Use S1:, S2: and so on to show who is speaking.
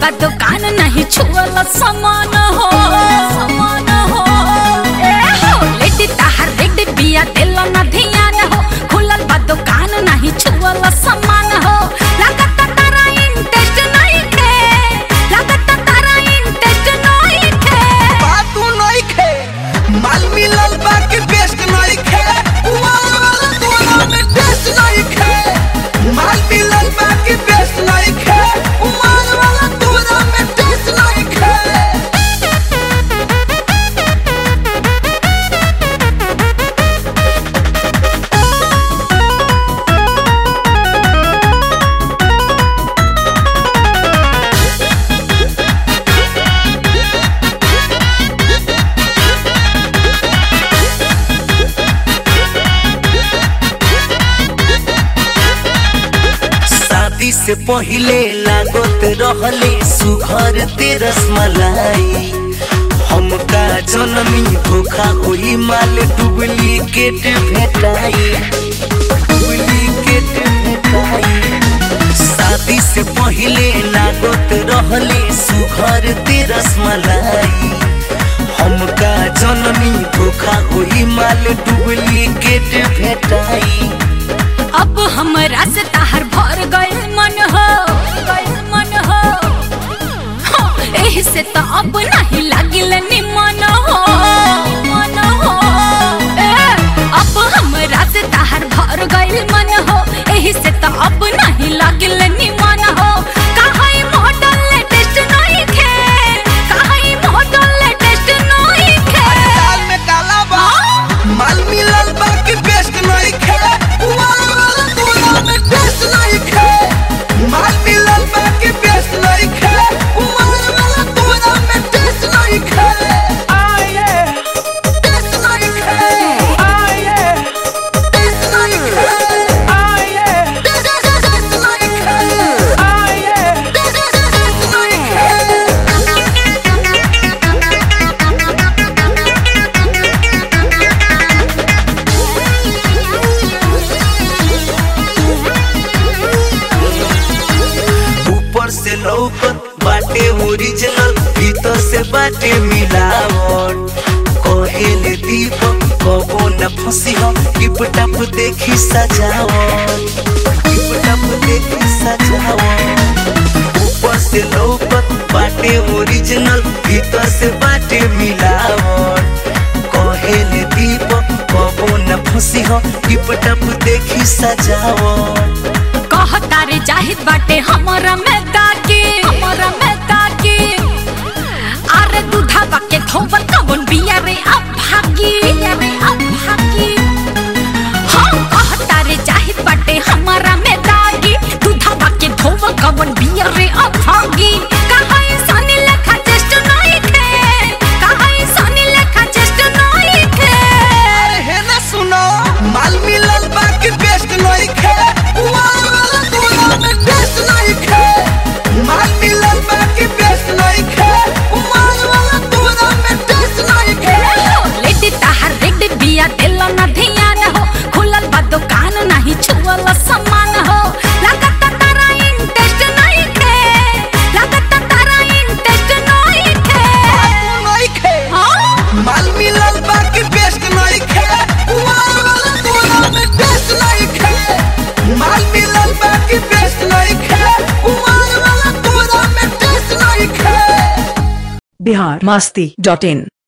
S1: बा दुकान नहीं छुअल समान हो समान हो ए हो लेडी ताहर रेडी बिया दिल न ध्यान हो खुलल बा दुकान नहीं छुअल समान हो लागत तारा इंटरेस्ट नहीं खे लागत तारा इंटरेस्ट नहीं खे
S2: बात तू नहीं खे माल मिलल बाकी बेस्ट नहीं खे वाला वाला तोरा में टेस्ट नहीं खे माल मिलल बाकी बेस्ट नहीं खे वाला वाला तोरा में टेस्ट नहीं खे शादी से पहिले लागत रहले सुघर तेरस मलाई हमका जनमी धोखा होई माल डुप्लीकेट भेटाई डुप्लीकेट भेटाई शादी से पहिले लागत रहले सुघर तेरस मलाई हमका जनमी धोखा होई माल डुप्लीकेट भेटाई
S1: अब हमरा से ताहर भर गइल मन हो गइल मन हो हाँ, एही से तो अब नहीं लागिल निमन हो मन हो ए, अब हमरा से ताहर भर गइल मन हो एही से तो अब नहीं लागिल निमन हो काहे मॉडल लेटेस्ट नहीं खे काहे मॉडल लेटेस्ट नहीं खे
S2: दाल में काला बा माल मिलल बा कि बेस्ट नहीं खे वाला वाला तोरा में टेस्ट नहीं खे माल मिलल बा कि बेस्ट नहीं खे वाला वाला तोरा में टेस्ट नहीं खे टेस्ट नहीं खे टेस्ट नहीं खे टेस्ट नहीं खे टेस्ट नहीं खे ऊपर से लौकत बाटे ओरिजिनल भीतर से बाटे मिलावट कहेले दीपक कबो न फंसी हो टिप टप देखी सजावट टिप टप देखी सजावट ऊपर से लौकत बाटे ओरिजिनल भीतर से बाटे मिलावट कहेले दीपक कबो न फंसी हो टिप टप देखी सजावट
S1: कहता रे जाहिद बाटे हमरा में ताके हमरा में ताके अरे दूधा बाके धोबर कवन बिया रे अब भागी बिया रे अब भागी हाँ कहता रे जाहिद बाटे हमरा में ताके दूधा बाके धोबर कवन बिया रे अब भागी कहाँ इंसानी लेखा चेष्ट नहीं खे कहाँ इंसानी लेखा चेष्ट नहीं खे
S2: अरे है ना सुनो माल मिलल बाकी बेस्ट नहीं खे वाला वाला तोरा में टेस्ट नहीं खे माल मिलल बाकी बेस्ट नहीं खे वाला वाला तोरा में टेस्ट नहीं खे
S1: लेडी ताहर रेडी बिया दिल न ध्यान हो खुलल बा दुकान नहीं छुअल समान हो लागत तारा इंटरेस्ट नहीं खे लागत तारा इंटरेस्ट नहीं खे
S2: तू नहीं खे
S1: हाँ?
S2: माल मिलल बाकी बेस्ट नहीं खे वाला वाला तोरा में टेस्ट नहीं खे माल मिलल बाकी बेस्ट नहीं खे वाला वाला तोरा में टेस्ट नहीं खे
S3: बिहार मस्ती डॉट इन